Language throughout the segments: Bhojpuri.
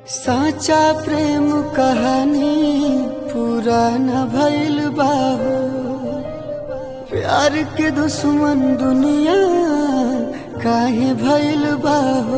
साचा प्रेम कहानी पुराना भइल बाहो प्यार के दुश्मन दुनिया काहे भइल बाहो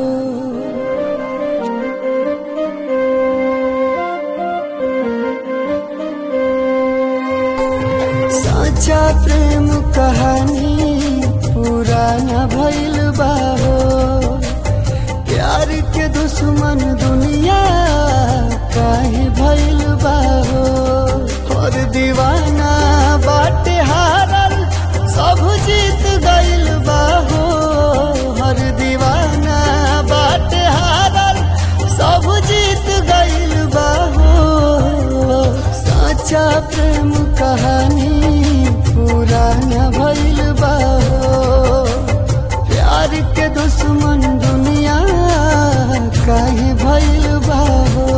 साचा प्रेम कहानी पुराना भइल बाहो प्यार के दुश्मन दुनिया काहे भइल बाहो और दीवाना बाटे हारल सब जीत गइल बाहो हर दीवाना बाटे हारल सब जीत गइल बाहो साचा प्रेम कहानी पुराना भइल बाहो प्यार के दुश्मन दुनिया काहे भइल बाहो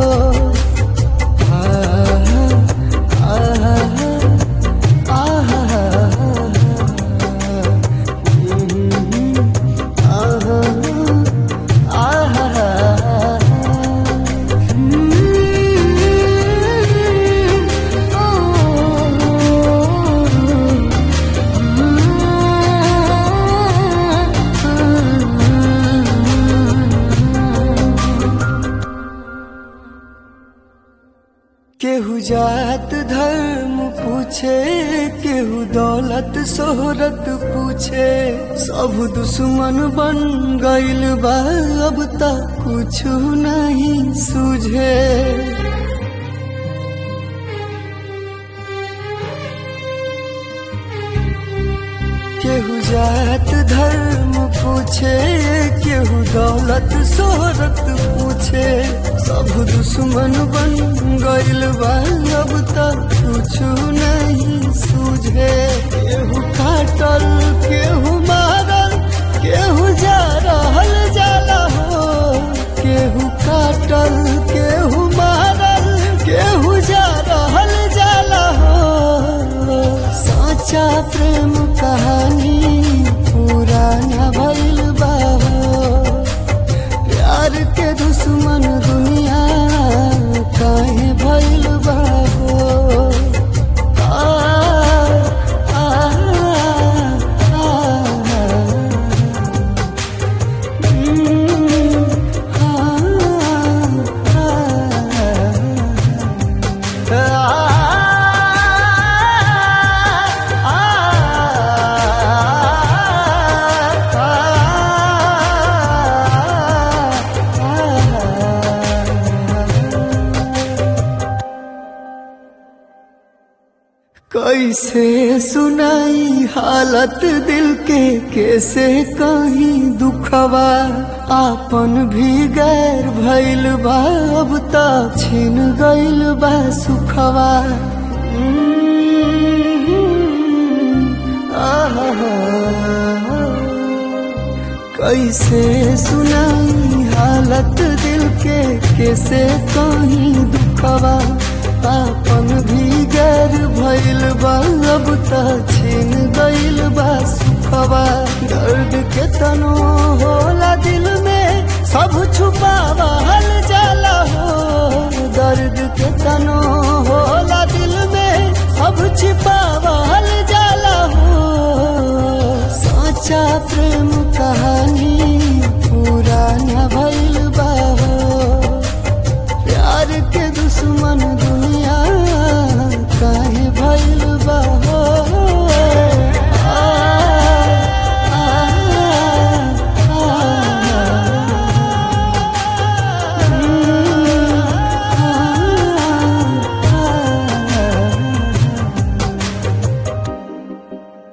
आहा, आहा, आहा, हम्म, आहा, आहा, केहू जात धर्म पूछे केहू दौलत शोहरत पूछे सब दुश्मन बन गइल बा अब तक कुछ नहीं सूझे केहू जात धर्म पूछे केहू दौलत शोहरत पूछे सब दुश्मन बन गइल बा अब तक कुछ नहीं सूझे केहू काटल केहू मारल केहू जा रहल जाला हो केहू काटल केहू मारल केहू जा रहल जाला हो साचा प्रेम कहानी पुराना भइल बाहो प्यार के दुश्मन दुनिया काहे भइल बाहो आ, आ, आ, हम्म, आ, कैसे सुनाई हालत दिल के कैसे कहीं दुखवा आपन भी गैर भइल बा अब तक छिन गइल बा सुखवा आहा कैसे सुनाई हालत दिल के कैसे कहीं दुखवा आपन भी गैर भइल बा अब तक छिन गइल बा सुखवा दर्द के तनो होला दिल में सब छुपावल जाला हो दर्द के तनो होला दिल में सब छिपावल जाला हो साचा प्रेम कहानी पुराना भइल बाहो